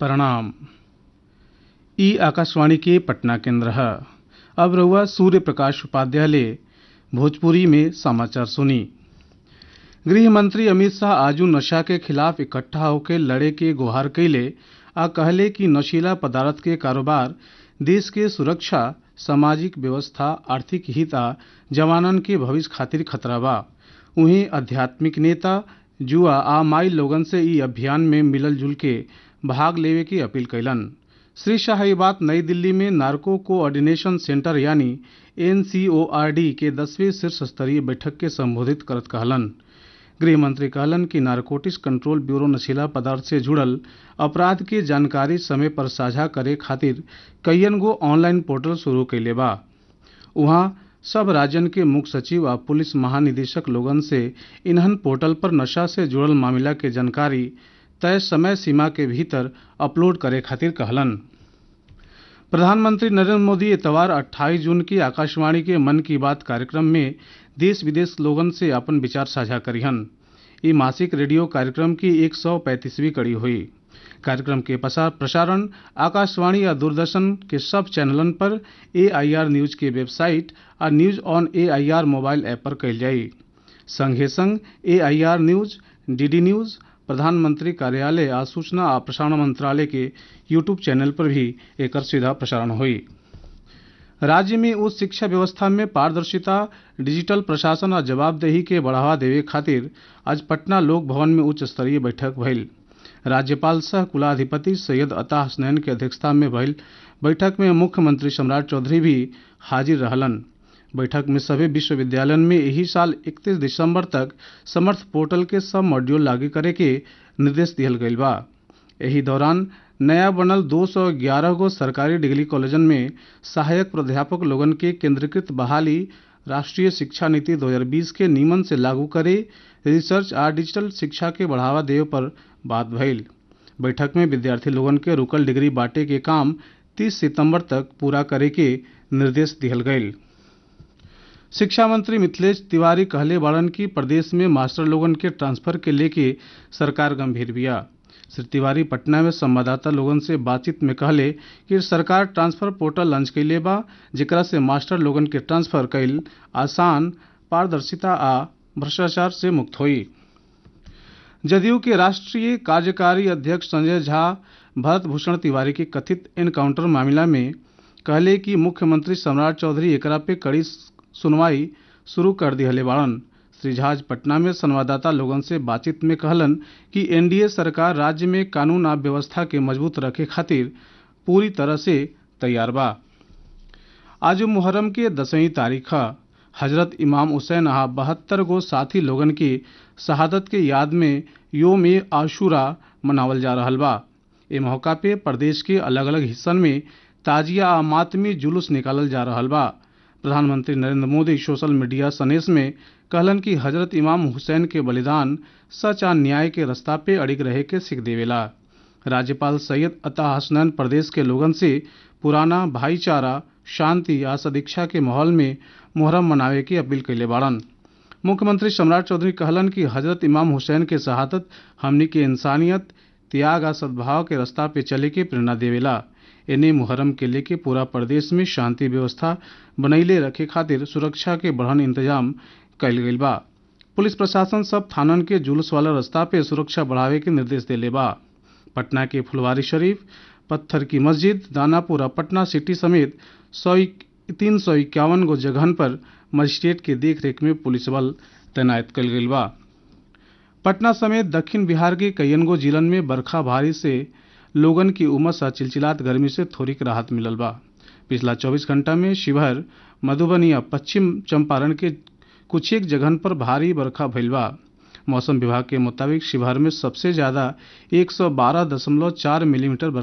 प्रणाम ई आकाशवाणी के पटना केंद्र है अब रहुआ सूर्य प्रकाश उपाध्याय भोजपुरी में समाचार सुनी गृह मंत्री अमित शाह आजू नशा के खिलाफ इकट्ठा होकर लड़े के गुहार कैले आ कहले कि नशीला पदार्थ के कारोबार देश के सुरक्षा सामाजिक व्यवस्था आर्थिक हित आ जवानन के भविष्य खातिर खतरा बा उहीं आध्यात्मिक नेता जुआ आ माई लोगन से ई अभियान में मिलल जुल के भाग लेवे की अपील कैलन श्री शाह ये बात नई दिल्ली में नार्को कोऑर्डिनेशन सेंटर यानी एनसीओआरडी के दसवीं शीर्ष स्तरीय बैठक के संबोधित करत कहलन गृह मंत्री कहलन कि नारकोटिक्स कंट्रोल ब्यूरो नशीला पदार्थ से जुड़ल अपराध की जानकारी समय पर साझा करे खातिर कईयन गो ऑनलाइन पोर्टल शुरू कैले बा उहाँ सब राज्यन के मुख्य सचिव आ पुलिस महानिदेशक लोगन से इन्हन पोर्टल पर नशा से जुड़ल मामला के जानकारी तय समय सीमा के भीतर अपलोड करे खातिर कहलन प्रधानमंत्री नरेंद्र मोदी इतवार 28 जून की आकाशवाणी के मन की बात कार्यक्रम में देश विदेश लोगन से अपन विचार साझा करिहन ये मासिक रेडियो कार्यक्रम की 135वीं कड़ी हुई कार्यक्रम के प्रसारण आकाशवाणी या दूरदर्शन के सब चैनलन पर एआईआर न्यूज के वेबसाइट आ news on AIR mobile app पर कल जाई संगे संग एआईआर न्यूज डीडी न्यूज प्रधानमंत्री कार्यालय आ सूचना आ प्रसारण मंत्रालय के यूट्यूब चैनल पर भी एक सीधा प्रसारण हुई राज्य में उच्च शिक्षा व्यवस्था में पारदर्शिता डिजिटल प्रशासन और जवाबदेही के बढ़ावा देवे खातिर आज पटना लोक भवन में उच्च स्तरीय बैठक भइल राज्यपाल सह कुलाधिपति सैयद अता हसनैन के अध्यक्षता में भइल बैठक में मुख्यमंत्री सम्राट चौधरी भी हाजिर रहलन बैठक में सभी विश्वविद्यालयन में यही साल 31 दिसंबर तक समर्थ पोर्टल के सब मॉड्यूल लागू करे के निर्देश दिहल गईल बा एही दौरान नया बनल 211 गो सरकारी डिग्री कॉलेजन में सहायक प्राध्यापक लोगन के केंद्रीकृत बहाली राष्ट्रीय शिक्षा नीति 2020 के नियमन से लागू करे रिसर्च आ डिजिटल शिक्षा के बढ़ावा देवे पर बात भइल बैठक में विद्यार्थी लोगन के रुकल डिग्री बांटे के काम 30 सितंबर तक पूरा करे के निर्देश दिहल गईल शिक्षा मंत्री मिथिलेश तिवारी कहले बाड़न कि प्रदेश में मास्टर लोगन के ट्रांसफर के लेके सरकार गंभीर बिया श्री तिवारी पटना में संवाददाता लोगन से बातचीत में कहले कि सरकार ट्रांसफर पोर्टल लॉन्च कैले बा जेकरा से मास्टर लोगन के ट्रांसफर कैल आसान पारदर्शिता आ भ्रष्टाचार से मुक्त हुई जदयू के राष्ट्रीय कार्यकारी अध्यक्ष संजय झा भरत भूषण तिवारी के कथित एनकाउंटर मामला में कहले कि मुख्यमंत्री सम्राट चौधरी एकरा पे कड़ी सुनवाई शुरू कर दिहले बाड़न श्री झाज पटना में संवाददाता लोगन से बातचीत में कहलन कि एनडीए सरकार राज्य में कानून आ व्यवस्था के मजबूत रखे खातिर पूरी तरह से तैयार बा आज मुहर्रम के दसवीं तारीख हजरत इमाम हुसैन आ बहत्तर गो साथी लोगन की शहादत के याद में योम ए आशूरा मनावल जा रहा बा ए मौका पे प्रदेश के अलग अलग हिस्सन में ताजिया आ मातमी जुलूस निकालल जा रहा बा प्रधानमंत्री नरेंद्र मोदी सोशल मीडिया संदेश में कहलन कि हजरत इमाम हुसैन के बलिदान सच आ न्याय के रास्ता पे अड़िग रहे के सीख देवेला राज्यपाल सैयद अता हसनैन प्रदेश के लोगन से पुराना भाईचारा शांति आ सदीक्षा के माहौल में मुहर्रम मनावे की अपील कैले बाड़न मुख्यमंत्री सम्राट चौधरी कहलन कि हजरत इमाम हुसैन के शहादत हमनी के इंसानियत त्याग आ सद्भाव के रास्ता पे चले के प्रेरणा देवेला इन्हें मुहर्रम के लेके पूरा प्रदेश में शांति व्यवस्था बनैले रखे खातिर सुरक्षा के बढ़न इंतजाम कैल गईल बा पुलिस प्रशासन सब थानन के जुलूस वाला रास्ता पे सुरक्षा बढ़ावे के निर्देश देले बा पटना के फुलवारी शरीफ पत्थर की मस्जिद दानापुर पटना सिटी समेत सौ तीन सौ इक्यावन गो जगहन पर मजिस्ट्रेट के देखरेख में पुलिस बल तैनात कल गईल बा पटना समेत दक्षिण बिहार के कईयन गो जिलन में बरखा भारी से लोगन की उमस आ चिलचिलात गर्मी से थोड़ी राहत मिलल बा पिछला 24 घंटा में शिवहर मधुबनी आ पश्चिम चंपारण के कुछ एक जगहन पर भारी बरखा भइल बा मौसम विभाग के मुताबिक शिवहर में सबसे ज्यादा 112.4 मिलीमीटर